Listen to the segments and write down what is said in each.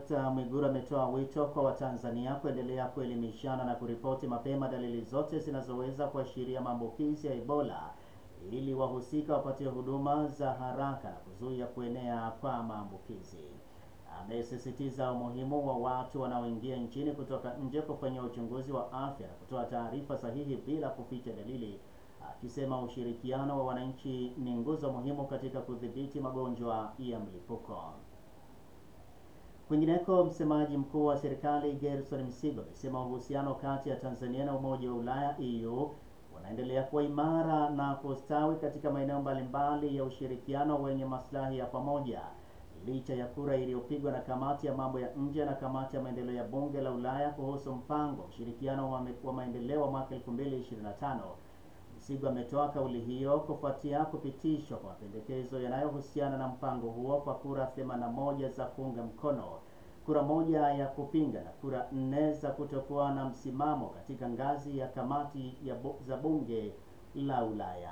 Dr. Mwigulu ametoa wito kwa Watanzania kuendelea kuelimishana na kuripoti mapema dalili zote zinazoweza kuashiria maambukizi ya Ebola ili wahusika wapatie huduma za haraka na kuzuia kuenea kwa maambukizi. Amesisitiza umuhimu wa watu wanaoingia nchini kutoka nje kufanyia uchunguzi wa afya na kutoa taarifa sahihi bila kuficha dalili, akisema ushirikiano wa wananchi ni nguzo muhimu katika kudhibiti magonjwa ya mlipuko. Kwingineko, msemaji mkuu wa serikali Gerson Msigwa amesema uhusiano kati ya Tanzania na Umoja wa Ulaya EU unaendelea kuwa imara na kustawi katika maeneo mbalimbali ya ushirikiano wenye maslahi ya pamoja licha ya kura iliyopigwa na kamati ya mambo ya nje na kamati ya maendeleo ya bunge la Ulaya kuhusu mpango wa ushirikiano wa, wa maendeleo wa mwaka 2025. Msigwa ametoa kauli hiyo kufuatia kupitishwa kwa mapendekezo yanayohusiana na mpango huo kwa kura 81 za kuunga mkono, kura moja ya kupinga na kura nne za kutokuwa na msimamo katika ngazi ya kamati ya bu, za bunge la Ulaya.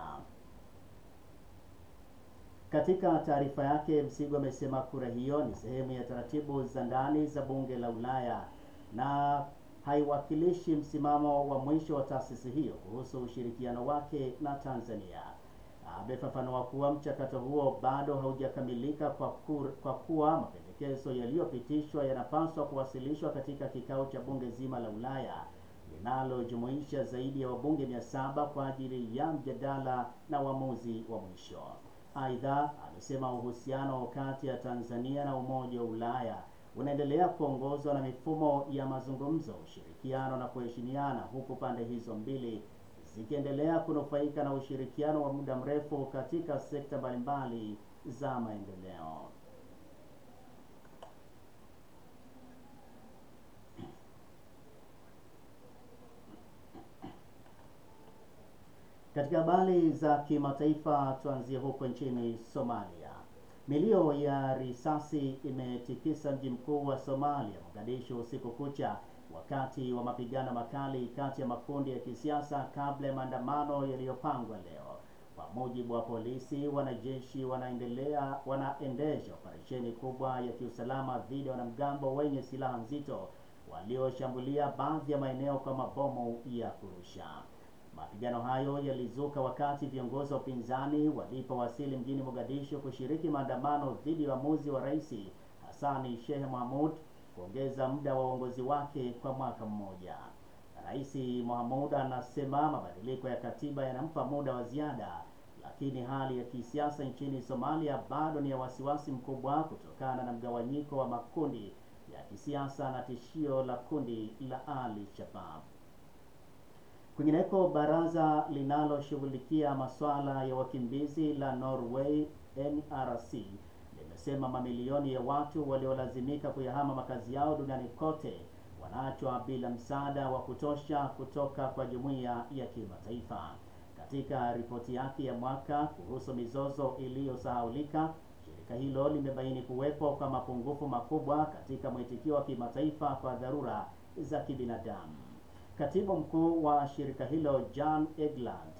Katika taarifa yake, Msigwa amesema kura hiyo ni sehemu ya taratibu za ndani za bunge la Ulaya na haiwakilishi msimamo wa mwisho wa taasisi hiyo kuhusu ushirikiano wake na Tanzania. Amefafanua kuwa mchakato huo bado haujakamilika kwa, kwa kuwa mapendekezo yaliyopitishwa yanapaswa kuwasilishwa katika kikao cha bunge zima la Ulaya linalojumuisha zaidi ya wabunge mia saba kwa ajili ya mjadala na uamuzi wa mwisho. Aidha, amesema uhusiano kati ya Tanzania na Umoja wa Ulaya unaendelea kuongozwa na mifumo ya mazungumzo, ushirikiano na kuheshimiana, huku pande hizo mbili zikiendelea kunufaika na ushirikiano wa muda mrefu katika sekta mbalimbali za maendeleo. Katika habari za kimataifa, tuanzie huko nchini Somalia. Milio ya risasi imetikisa mji mkuu wa Somalia, Mogadishu, usiku kucha wakati wa mapigano makali kati ya makundi ya kisiasa kabla ya maandamano yaliyopangwa leo. Kwa mujibu wa polisi, wanajeshi wanaendelea wanaendesha operesheni kubwa ya kiusalama dhidi ya wanamgambo wenye silaha nzito walioshambulia baadhi ya maeneo kwa mabomu ya kurusha. Mapigano hayo yalizuka wakati viongozi wa upinzani walipowasili mjini Mogadishu kushiriki maandamano dhidi ya uamuzi wa Rais Hassani Sheikh Mohamud kuongeza muda wa uongozi wake kwa mwaka mmoja. Rais Mohamud anasema mabadiliko ya katiba yanampa muda wa ziada, lakini hali ya kisiasa nchini Somalia bado ni ya wasiwasi mkubwa kutokana na mgawanyiko wa makundi ya kisiasa na tishio la kundi la Al-Shabaab. Kwingineko, baraza linaloshughulikia masuala ya wakimbizi la Norway NRC limesema mamilioni ya watu waliolazimika kuyahama makazi yao duniani kote wanaachwa bila msaada wa kutosha kutoka kwa jumuiya ya kimataifa. Katika ripoti yake ya mwaka kuhusu mizozo iliyosahaulika, shirika hilo limebaini kuwepo kwa mapungufu makubwa katika mwitikio wa kimataifa kwa dharura za kibinadamu. Katibu mkuu wa shirika hilo Jan Egeland